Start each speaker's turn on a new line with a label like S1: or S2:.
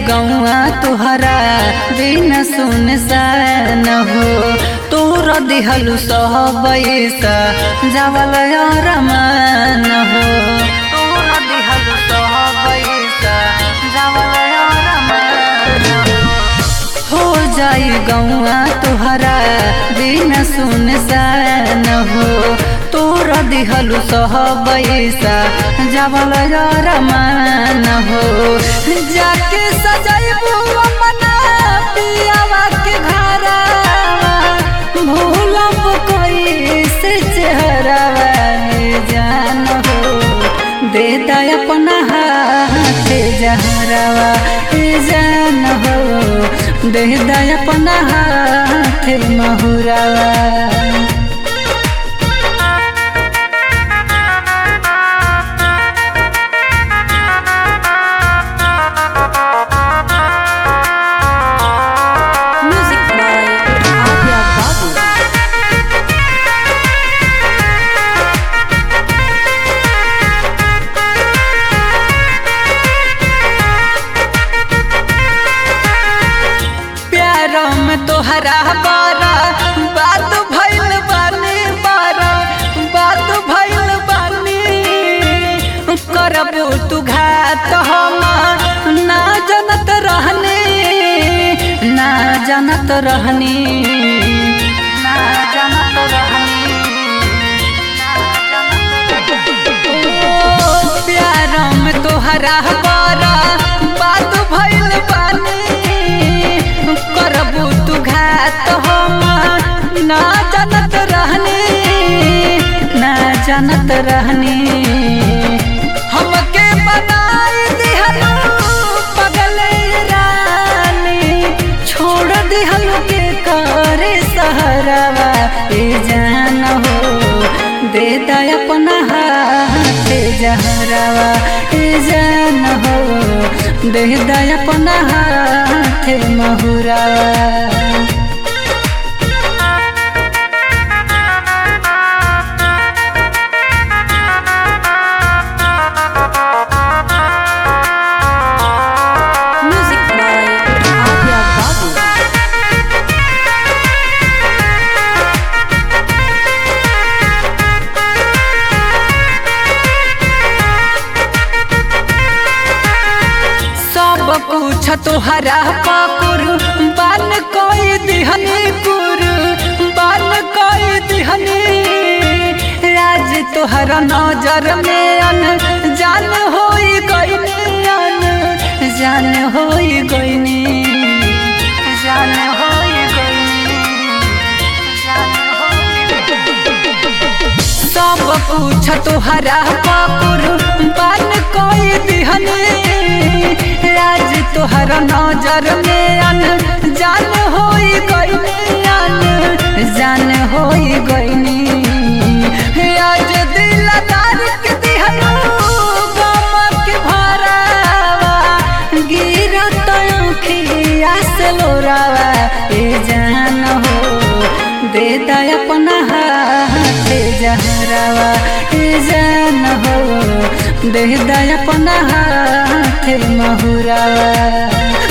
S1: गौआ तुहरा बिन सुन सान हो तोर दिहलु सहबैसा जावल रमान हो तोर दिहलु सहबैसा जावल रमान हो जाई गौआ तुहरा बिन सुन सान हो तोर दिहलु सहबैसा जावल रमान हो जाके सजैबू मना पियावा के घरवा भूलब कोई से चेहरावा जान हो दे दा अपना हाथ जहरावा जान हो दे दा अपना हाथ महुरावा
S2: Music by Adya Babu.
S1: प्यार में तोहरा बारा बात भइल बानी बारा बात भइल बानी करबू तू घात हम ना जनत रहनी ना जनत रहनी ना जनत रहनी ओ प्यार में तोहरा बारा बात भइल बानी करबू तू घात हम ना जानत रहनी ना जानत रहनी हमके बनाई दिहलू पगल रानी छोड़ दिहलू के करे सहरवा ए जान हो दे दा अपना हाथ जहरवा ए जान हो दे दा अपना हाथ महुरावा
S2: Music by Adya Babu.
S1: सब कुछ तोहरा पाकुर बन कोई दिहनी कुर बन कोई दिहनी राज तोहरा नजर में अन जान होई गईनी अन जान होई गईनी जान होई गईनी जान होई सब कुछ तोहरा पाकुर बन कोई दिहनी राज तोहरा नजर में अन जान होई गईनी अन जान होई गईनी आज दिलदार के दिहनु गम के भरावा गिरत आँखिया से लोरावा ए जान हो दे दा अपना हाथ जहरावा ए जान हो दे दा अपना हाथ महुरावा